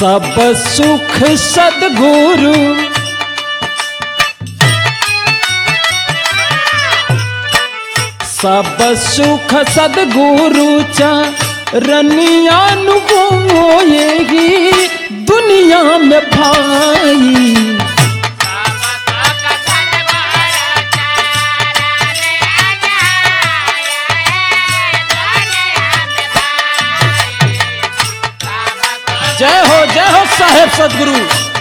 सब सुख सदगुरु सब सुख सदगुरु चरनियानुगोएगी दुनिया में भाई जय हो जय हो साहेब सदगुरु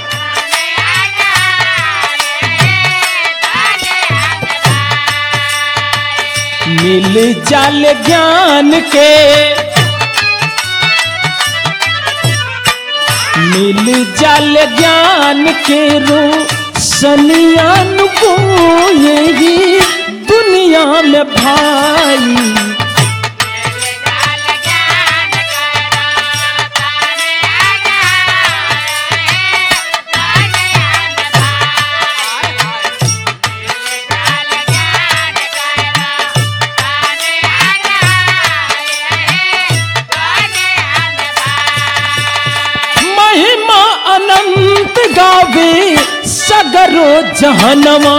मिल जाल ज्ञान के मिल जाल ज्ञान के रो सनियान को यही दुनिया में भाई महिमा अनंत गावे सगरो जहनवा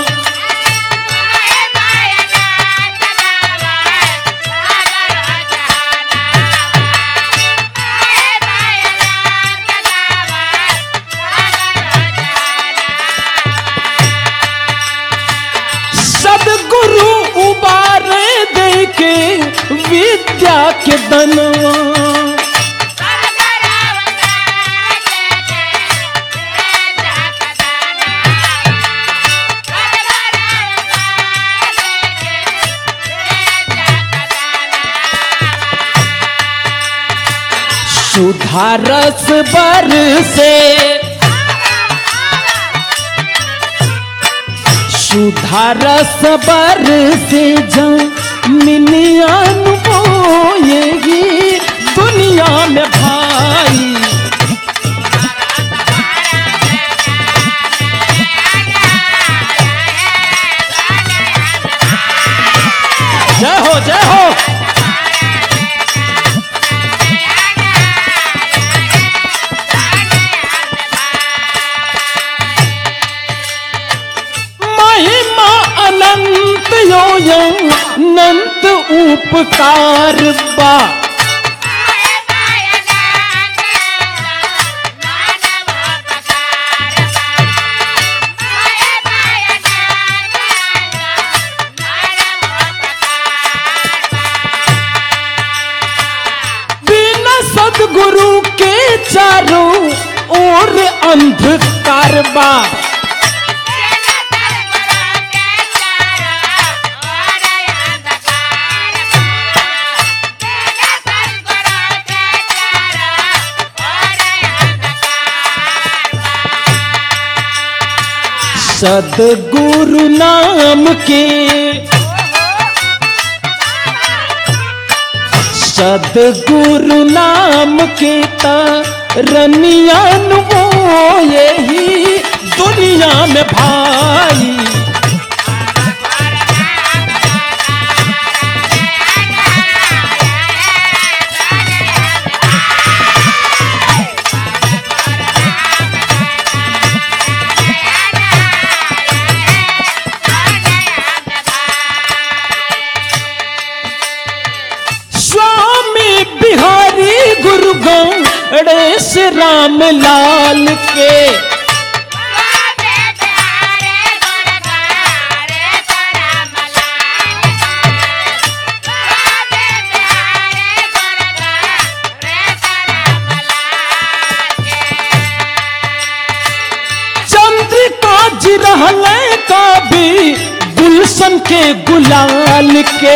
सदगुरु उबारे दे के विद्या के दनवा सुधारस बर से सुधारस बर से जमीनियान बोएगी दुनिया में भाई जय हो जय हो महिमा अनंत यो यो अनंत उपकार बा बिना सदगुरु के चारों ओर अंधकार बा सदगुरु नाम के सदगुरु नाम के तरनियान वो यही दुनिया में भाई स्वामी बिहारी गुरु गणेश राम लाल के चंद्रिका जी रहले कभी गुलशन के गुलाल के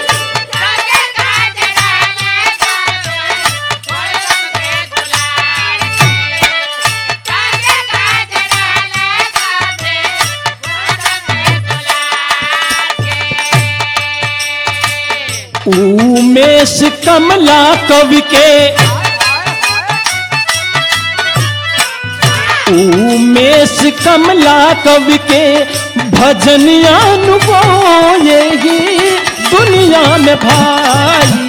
उमेश कमला कवि के उमेश कमला कवि के भजनिया यही दुनिया में भाई